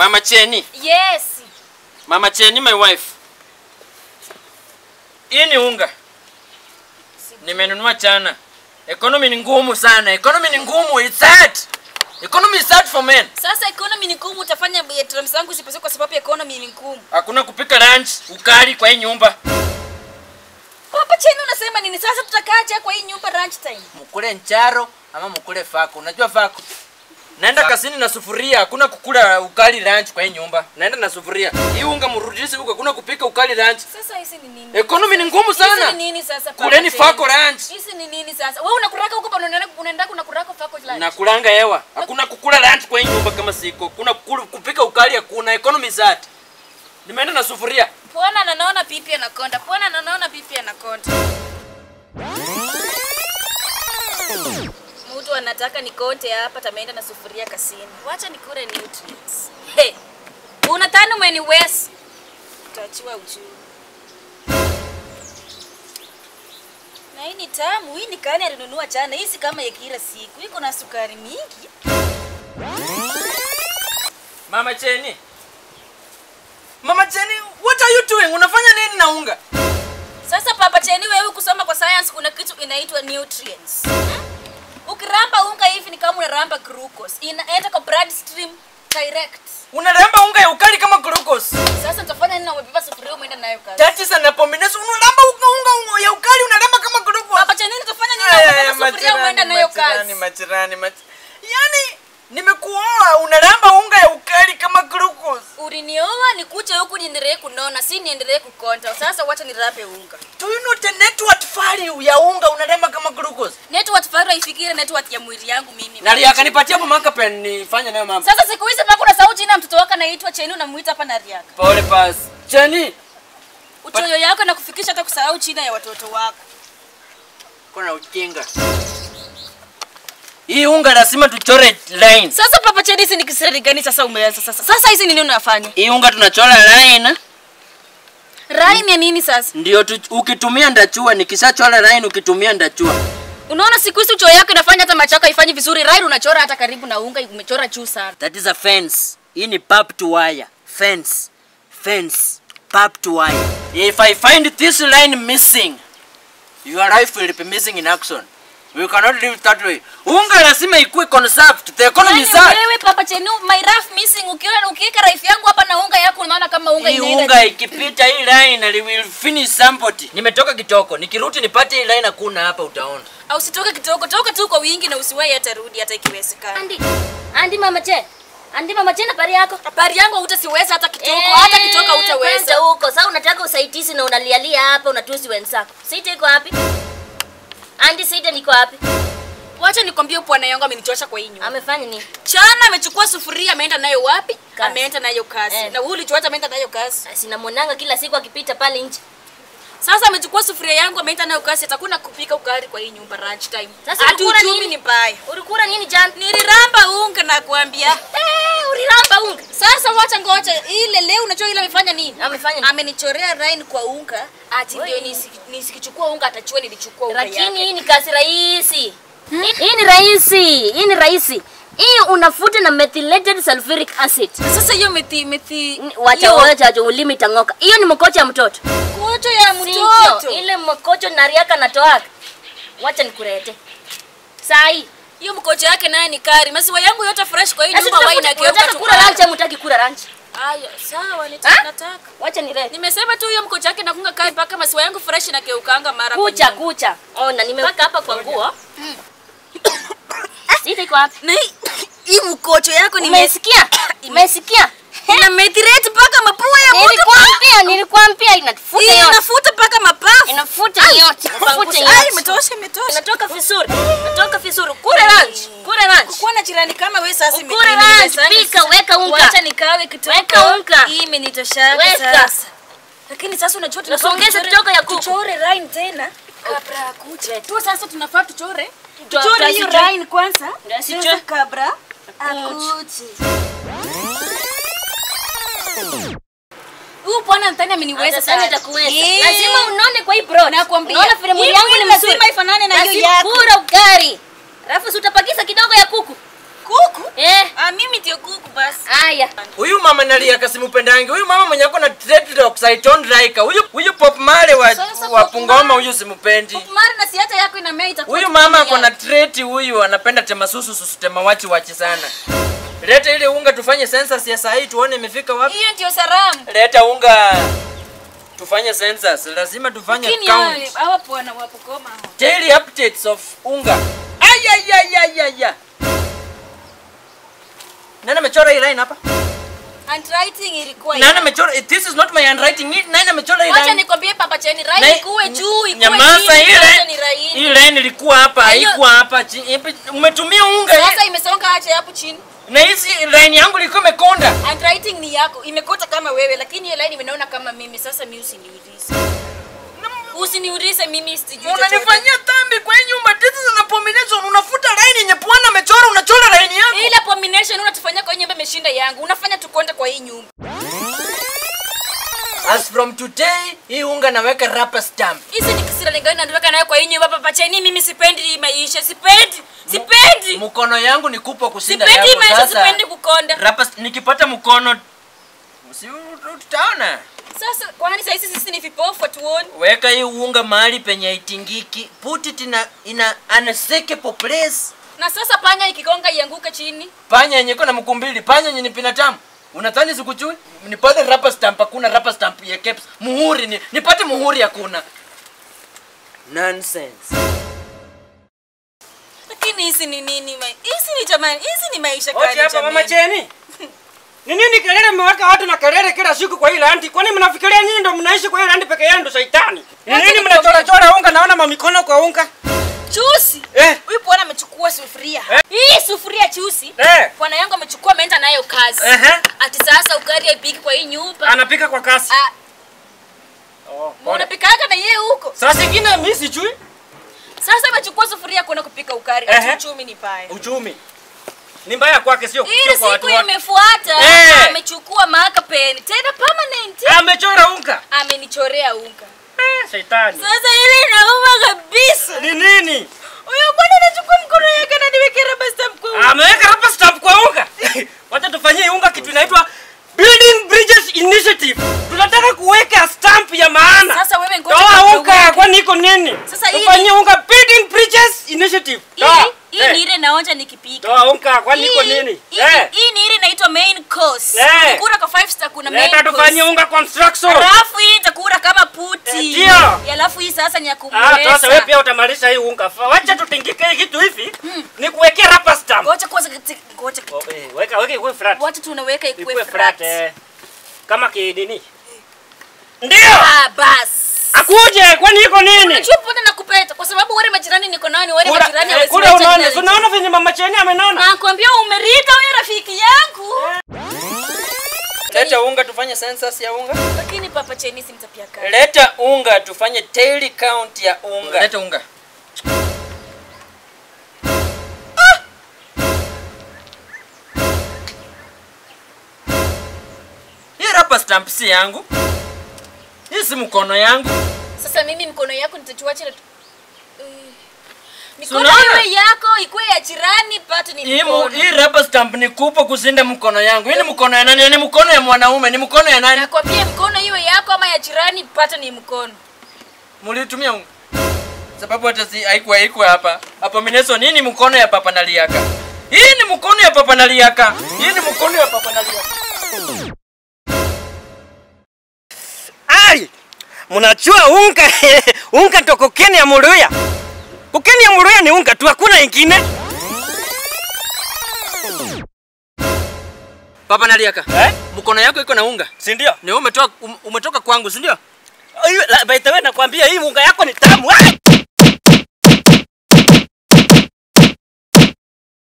Mama Cheni, Yes. Mama Cheni my wife. Hii ni unga. Nimenunua jana. Economy ni ngumu sana. Economy ni ngumu. It's hard. Economy is hard for men. Sasa economy ni ngumu, utafanya drums zangu zipese kwa sababu economy ni ngumu. Hakuna kupika lunch, ukali kwa hii nyumba. Papa Cheni unasema nini? Sasa tutakaaje kwa hii nyumba lunch time? Mkule ncharo ama mkule fako. Unajua fako? Naenda kasini na sufuria, hakuna kukula ukali lunch kwa hii nyumba. Naenda na sufuria. Hii unga mrudishe huko, hakuna kupika ukali lunch. Sasa hizi ni nini? Economy ni ngumu sana. Hizi ni nini sasa? Papa Kuleni Cheni? fako lunch. Hizi ni nini sasa? Wewe unakuraka huko bado unaenda unaenda kunakuraka fako lunch. Nakulanga hewa. Hakuna kukula lunch kwa hii nyumba kama siko. Kuna kukula, kupika ukali hakuna. Economy is hard. Nimeenda na sufuria. Pona na naona pipi anakonda. Pona na naona pipi anakonda. Mtu anataka nikonte hapa tameenda na sufuria kasini. Wacha nikure nutrients. Hey. Una tano mweni wes. Utachiwa uchuru. Na hii ni tamu, hii ni kani alinunua jana. Hii si kama ya kila siku. Iko na sukari mingi. Mama Cheni. Mama Cheni, what are you doing? Unafanya nini na unga? Sasa Papa Cheni, wewe kusoma kwa science kuna kitu inaitwa nutrients. Hmm? Ukiramba unga hivi ni kama unaramba glucose. Inaenda kwa bloodstream direct. Unaramba unga ya ukali kama glucose. Sasa utafanya nini na umebeba sufuria umeenda nayo kazi? That is an abomination. Unaramba unga unga unga ya ukali unaramba kama glucose. Papa Cheni utafanya nini na Aya, umebeba aya, sufuria umeenda nayo machirani, kazi? machirani, mach- Yaani nimekuoa unaramba unga ya ukali kama glucose. Ulinioa nikuje huku niendelee kunona, si niendelee kukonta. Sasa wacha nirape unga. Do you know the network value ya unga unaramba kama glucose? Network faru ifikire network ya mwili yangu mimi. Nali akanipatia hapo makapen nifanye nayo mambo. Sasa siku hizi mpaka kuna sauti na mtoto wako anaitwa Cheni unamuita hapa na Riaka. Pole pass. Cheni, Uchoyo yako na kufikisha hata kusahau china ya watoto wako. kuna ujinga. Hii unga lazima tuchore line. Sasa Papa Chedi, hizi ni kisirani gani sasa umeanza sasa? Sasa hizi ni nini unafanya? Hii unga tunachora line Rai ya nini sasa? ndio tu, ukitumia ndachua, nikishachora line ukitumia ndachua. Unaona siku hizi uchoyo yako inafanya hata machako haifanyi vizuri. Rai unachora hata karibu na unga umechora juu sana. That is a fence. Hii ni pipe to wire. Fence. Fence. Pipe to wire. If I find this line missing, your life will be missing in action. We cannot live that way. Unga lazima ikuwe conserved. The economy is Yaani hard. wewe Papa Chenu, my rough missing ukiona ukiweka raifu yangu hapa na unga yako unaona kama unga Hii inaenda. unga ikipita hii line it will finish somebody. Nimetoka kitoko. Nikirudi nipate hii line hakuna hapa utaona. Au usitoke kidogo, toka tu kwa wingi na usiwahi hata rudi hata ikiwezekana. Andi, Andi mama che. Andi mama che na pari yako. Habari yangu hutasiweza hata kitoko, Eh, hata kitoko kwanza hutaweza. huko. Sasa unataka usaidizi na unalialia hapa unatusi wenzako. Sita iko wapi? Andi Sita niko wapi? Wacha nikwambie bwana yangu amenichosha kwa hii nyumba. Amefanya nini? Chana amechukua sufuria ameenda nayo wapi? Kazi. Ameenda nayo kazi. Eh. Na huyu ulichoacha ameenda nayo kazi. Sina mwananga kila siku akipita pale nje. Sasa amechukua sufuria yangu ameenda nayo kazi, atakuna kupika ukari kwa hii nyumba lunch time. Sasa Ati ulikula uchumi nini? ni mbaya. Ulikula nini jana? Niliramba unga na kuambia. Eh, uliramba unga. Sasa wacha ngoja ile leo unajua ile amefanya nini? Amefanya nini? Amenichorea line kwa unga ati ndio Oi. nisi- nisikichukua unga atachua nilichukua unga Lakini yake. hii ni kazi rahisi. Hii- Hii ni rahisi. Hii ni rahisi. Hii unafuta na methylated sulfuric acid. Sasa hiyo methi methi Wacha hiyo wacha wacha ulimi tang'oka. Hiyo ni mkocho ya mtoto. kocho ya Sivyo, mtoto. ile mkocho nariaka natoaka. Wacha nikurete. Saa hii. Hiyo mkocho yake naye ni kari. Maziwa yangu yote fresh kwa hii Sasa nyumba wine unataka akiweka unataka kula lunch ama unataka kula lunch? Aya, sawa Ha? nitataka. Wacha nirete. Nimesema tu hiyo mkocho yake nakunga kai mpaka maziwa yangu fresh na keukanga mara kwa Kucha nyumba. kucha. Ona nimeweka hapa kwa nguo. Sita iko wapi? Na hii- hii mkocho yako ni Umesikia? Umesikia? ina methylate mpaka mapua ya mtu. Nilikwambia, nilikwambia inafuta Hii yote. inafuta mpaka mapafu. Inafuta yote. Inafuta Ai, yote. imetosha imetosha. Inatoka vizuri. Inatoka vizuri. Kule lunch. Kule lunch. Kuwa na jirani kama wewe sasa ime- Ukule imeniwezesha lunch, pika, sana. weka unga. Wacha nikawe kitoko. Weka unga. Hii imenitoshaka Weka. sasa. Lakini sasa unajua tunafaa Nasongeza tuchore- kitoko ya kuku. Tuchore line tena. Kabla ya kucha. Tu sasa tunafaa tuchore. Tuchore Tuchore hiyo tuchore. line kwanza. Ndio, sichore. Sasa kabla akuche. Huyu bwana Ntani ameniweza Sasa sana. nitakuweza. Eh. Lazima unone kwa hii broad. Nakwambia. Unaona vile mwili Hii yangu mwili ni mzuri. lazima ifanane na hiyo Lazima yako. kula ugali. Alafu si utapakiza kidogo ya kuku. Kuku? Eh, Ah, mimi ndio kuku basi. haya. Huyu mama mama naliaka simpendangi. Huyu mama mwenye ako na dreadlocks I don't like. her. Huyu huyu Pop Male wa, Sasa wa Pop Pungoma Male- huyu simpendi. mara na si hata yako inamea itakuwa Huyu tu mama kama ako na yako. trait huyu anapenda tema susu susu tema wachi wachi sana. Leta ile unga tufanye census ya saa hii tuone imefika wapi. hiyo ndio salamu Leta unga tufanye census. Lazima tufanye lakini count. hawa hawa bwana wa Bungoma hawa. Daily updates of unga. Ay ay ay ay ay. ay. Nani amechora hii line hapa? handwriting ilikuwa Nani yako. amechora? This is not my handwriting. Ni- Nani amechora hii Wacha line? nikwambie papa cheni Na- rai ikuwe juu ikuwe Nyamaza, chini hii yote line- ni raini. Hii line ilikuwa hapa, Na hiyo- haikuwa hapa chini. Ipi- Umetumia unga hii- Sasa imesonga acha hapo chini. na hizi line yangu ilikuwa imekonda. Handwriting ni yako, imekota kama wewe lakini hiyo line imenaona kama mimi. Sasa mimi usiniulize. Usiniulize mimi sijui chochote. Unanifanyia dhambi kwa hii nyumba. This is an abomination. Unafuta line yenye bwana amechora, unachora line yangu. Ile abomination unatufanyia kwa hii nyumba imeshinda yangu. Unafanya tukonde kwa hii nyumba. As from today, hii unga naweka rubber stamp. Hizi ni kisira lingani naondoka nayo kwa hii nyumba papa cheni mimi sipendi hii maisha. Sipendi. Sipendi. Mkono yangu ni kubwa kushinda Sipendi hii yako. maisha, Sasa sipendi kukonda. rubber st- nikipata mkono si tutaona. Sasa kwani sasa sisi ni vipofu tuone? Weka hii unga mahali penye haitingiki. Put it in a, in a unshakable place. Na sasa panya ikigonga ianguke chini. Panya yenye iko na mkumbili, panya yenye ni binadamu. Unadhani sikujui? Nipate rubber stamp, hakuna rubber stamp ya caps. Muhuri ni nipate muhuri hakuna. Nonsense. Lakini hizi ni nini? ma- Hizi ni jamani, hizi ni maisha Oti gani hapa mama jamani? Cheni. Ni nini kelele mmeweka watu na kelele kila siku kwa hii landi? Kwani mnafikiria nyinyi ndio mnaishi kwa hii landi peke yenu shaitani? Ni Wacha nini nikwambie. mnachora chora unga naona mamikono kwa unga? Chusi. Eh. Huyu bwana amechukua sufuria. Eh. Hii sufuria chusi. Eh. Bwana yangu amechukua ameenda nayo kazi. Ehe. Ati sasa ugali haipiki kwa hii nyumba. Anapika kwa kasi. Ah, Oh, pole. unapikaga na yeye huko. Saa zingine mimi sijui Sasa amechukua sufuria kwenda kupika ugali. Ehe. Ati uchumi ni baya. uchumi. Ni mbaya kwake sio Ile sio kwa watu siku wake. imefuata Eh. amechukua marker pen tena permanent. Amechora unga. Amenichorea unga. Eh, shaitani. Sasa ile inauma kabisa. Ni nini? Huyo bwana anachukua mkono yake na niweke rubber stamp kwa unga. Ameweka hapa stamp kwa unga. Wacha tufanyie unga kitu inaitwa Building Bridges Initiative. Tunataka kuweka stamp ya maana. Sasa wewe ngoja Toa kabla unga, uweke. kwani iko nini? Sasa hii Tufanyie unga Building Bridges Initiative. Hii Toa. hii Eh, ni ile naonja nikipika. Toa unga, kwani iko Hii- nini? hii- Eh, Hii ni ile inaitwa main course. Eh. Kura kwa five star kuna main leta tufanyie course. unga construction. Alafu hii itakura kama puti. Eh, ndio. Alafu hii sasa ni ya Ah, sasa wewe kumwesa. pia utamalisha hii unga. Fa- Wacha tutingike hii kitu hivi. Nikuwekee rubber stamp. Ngoja kwanza kati- ngoja. Oh, eh, weka weka ikuwe flat. Wacha tunaweka ikuwe Ikuwe flat. flat. eh. Kama kidini. Ndio. Ah, bas. Akuje, kwani iko nini? Unajua mbona nakupeta kwa sababu wale majirani niko nao ni wale Kula- majirani eh, hawezi kule kuleta unaona, jina si unaona venye mama Cheni amenona? Nakwambia umerika huyo rafiki yangu. Leta unga tufanye census ya unga. Lakini papa Chinese simtapia kali. Leta unga tufanye daily count ya unga. Leta unga. Hii rubber stamp si yangu. Hii si mkono yangu. Sasa mimi mkono yako nitachuacha na Eh, Mikono Sunaona? iwe yako ikuwe ya jirani pato ni Hii mu- mkono. hii rubber stamp ni kubwa kushinda mkono yangu. Hii ni mkono ya nani? Ni mkono ya mwanaume. Ni mkono ya nani? Nakwambia mkono iwe yako ama ya jirani pato ni mkono. Mulitumia unga. Sababu hata si haikuwa haikuwa hapa. Abomination hii ni mkono ya papa naliaka. Hii ni mkono ya papa naliaka. Hii ni mkono ya papa naliaka. Ai! Mnachua unga unga toko Kenya Muluya. Kukenya Muluya ni unga tu hakuna ingine. Papa naliaka. Eh? Mkono yako iko na unga. Si ndio? Ni wewe umetoka um, umetoka kwangu, si ndio? By the way nakwambia hii unga yako ni tamu. Ai!